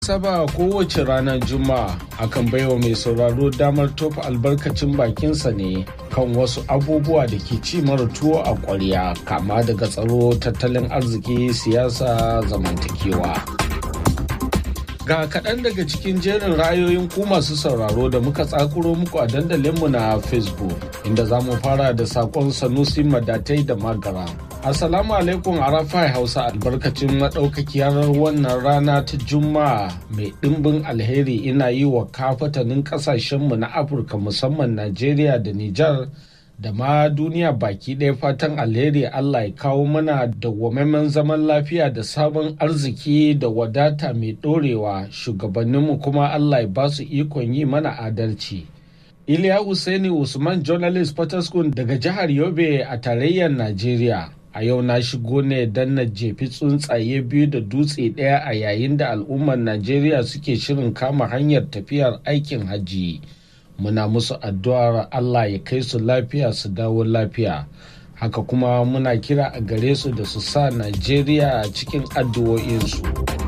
saba kowace ranar juma'a akan baiwa mai sauraro damar tofa albarkacin bakinsa ne kan wasu abubuwa da ke ci mara tuwo a ƙwarya kama daga tsaro tattalin arziki siyasa zamantakewa ga kaɗan daga cikin jerin rayoyin ku masu sauraro da muka tsakuro muku a dandalinmu na facebook inda za mu fara da saƙon sanusi madatai da magara Assalamu alaikum Arafai Hausa albarkacin maɗaukakiyar wannan rana ta Juma'a mai ɗimbin alheri ina yi wa kafatanin ƙasashenmu na Afirka musamman Najeriya da Nijar da ma duniya baki ɗaya fatan alheri Allah ya kawo mana dawwamaimen zaman lafiya da sabon arziki da wadata mai ɗorewa shugabanninmu kuma Allah ya ba su ikon yi mana adalci. Iliya Hussaini Usman Journalist Potoskun daga jihar Yobe a tarayyar Najeriya. a yau na shigo ne don na jefi tsuntsaye biyu da dutse ɗaya a yayin da al'ummar najeriya suke shirin kama hanyar tafiyar aikin hajji muna musu addu'ar allah ya kai su lafiya su dawo lafiya haka kuma muna kira a gare su da su sa najeriya cikin addu'o'insu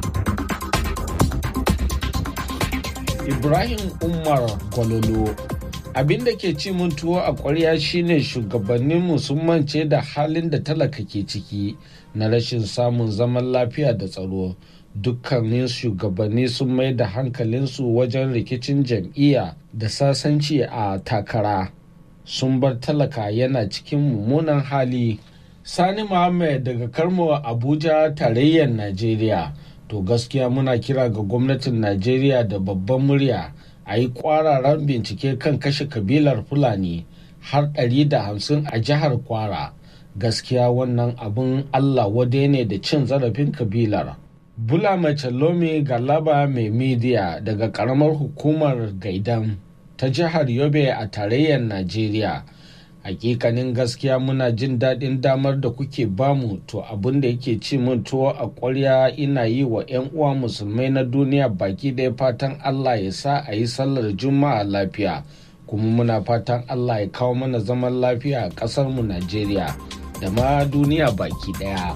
ibrahim umar gwalolo abin da ke ci mun tuwo a ƙwarya shine shugabanninmu sun mance da halin da talaka ke ciki na rashin samun zaman lafiya da tsaro dukkanin shugabanni sun mai da hankalinsu wajen rikicin jam'iyya da sasanci a takara sun bar talaka yana cikin mummunan hali sani muhammad daga karmo abuja tarayyar najeriya to gaskiya muna kira ga gwamnatin najeriya da babban murya a yi kwararan bincike kan kashe kabilar fulani har 150 a jihar kwara gaskiya wannan abin allah wade ne da cin zarafin kabilar bula mace lomi galaba mai midiya daga karamar hukumar gaidan ta jihar yobe a tarayyar najeriya hakikanin gaskiya muna jin daɗin damar da kuke bamu to abin da yake ci mun tuwo a ƙwarya ina yi wa 'yan uwa musulmai na duniya baki ɗaya fatan allah ya sa a yi sallar juma'a lafiya kuma muna fatan allah ya kawo mana zaman lafiya a ƙasarmu najeriya da ma duniya baki ɗaya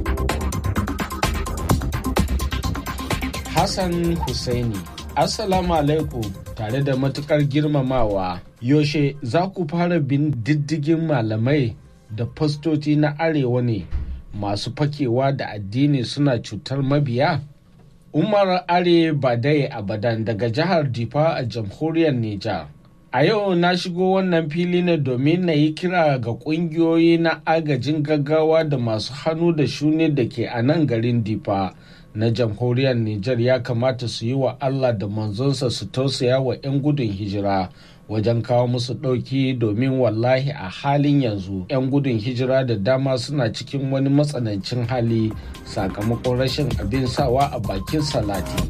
hassan husaini assalamu alaikum tare da matukar girmamawa yaushe za ku fara bin diddigin malamai da fastoci na arewa ne masu fakewa da addini suna cutar mabiya umar are badai abadan daga jihar difa a jamhuriyar nijar a yau na shigo wannan fili ne domin na yi kira ga kungiyoyi na agajin gaggawa da masu hannu da shuni da ke a nan garin difa na jamhuriyar Nijar ya kamata su yi wa Allah da manzonsa su tausaya wa 'yan gudun hijira wajen kawo musu ɗauki domin wallahi a halin yanzu 'yan gudun hijira da dama suna cikin wani matsanancin hali sakamakon rashin abin sawa a bakin salati.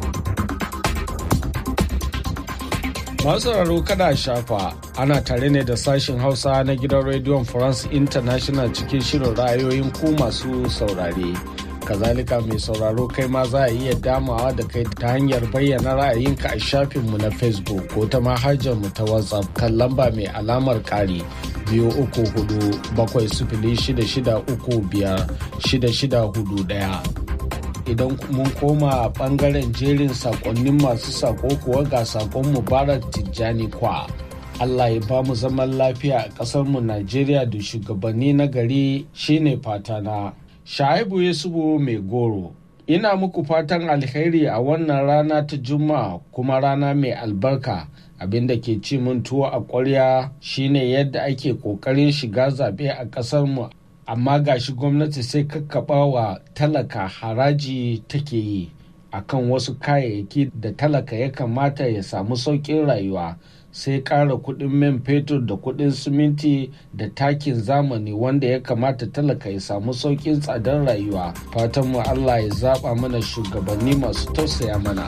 masu sauraro kada shafa ana tare ne da sashen hausa na gidan rediyon france international cikin shirin ra'ayoyin ku masu saurare. kazalika mai sauraro kai ma za a iya damawa da kai ta hanyar bayyana ra'ayinka a shafinmu na facebook ko ta mu ta whatsapp kan lamba mai alamar kari biyu uku hudu bakwai sifili shida shida uku biyar shida shida hudu daya idan mun koma bangaren jerin sakonnin masu sako kuwa ga sakon mubarak tijjani kwa Allah ya ba mu zaman lafiya a ƙasarmu Najeriya da shugabanni na gari shine fatana. Shaibu Yusufu mai goro. Ina muku fatan alheri a wannan rana ta Juma'a kuma rana mai albarka. Abin da ke ci mun tuwo a ƙwarya shine yadda ake ƙoƙarin shiga zaɓe a ƙasarmu amma gashi gwamnati sai kakkaɓa wa talaka haraji take yi akan wasu kayayyaki da talaka ya kamata ya samu sauƙin rayuwa. sai ƙara kuɗin man fetur da kuɗin siminti da takin zamani wanda ya kamata talaka ya samu sauƙin tsadar rayuwa fatanmu allah ya zaɓa mana shugabanni masu tausaya mana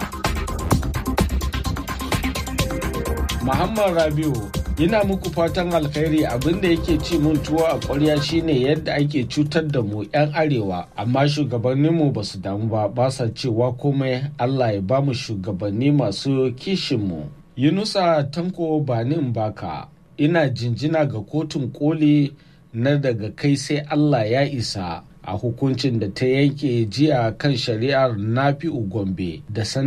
muhammad rabiu ina muku fatan alkhairi abinda yake ci mun tuwo a ƙwarya shine yadda ake cutar da mu 'yan arewa amma shugabanninmu ba su damu ba ba sa cewa komai allah ya ba mu shugabanni masu kishinmu Yunusa Tanko Banin Baka ina jinjina ga kotun koli na daga kai sai Allah ya isa a hukuncin da ta yanke jiya kan shari'ar nafi'u gombe da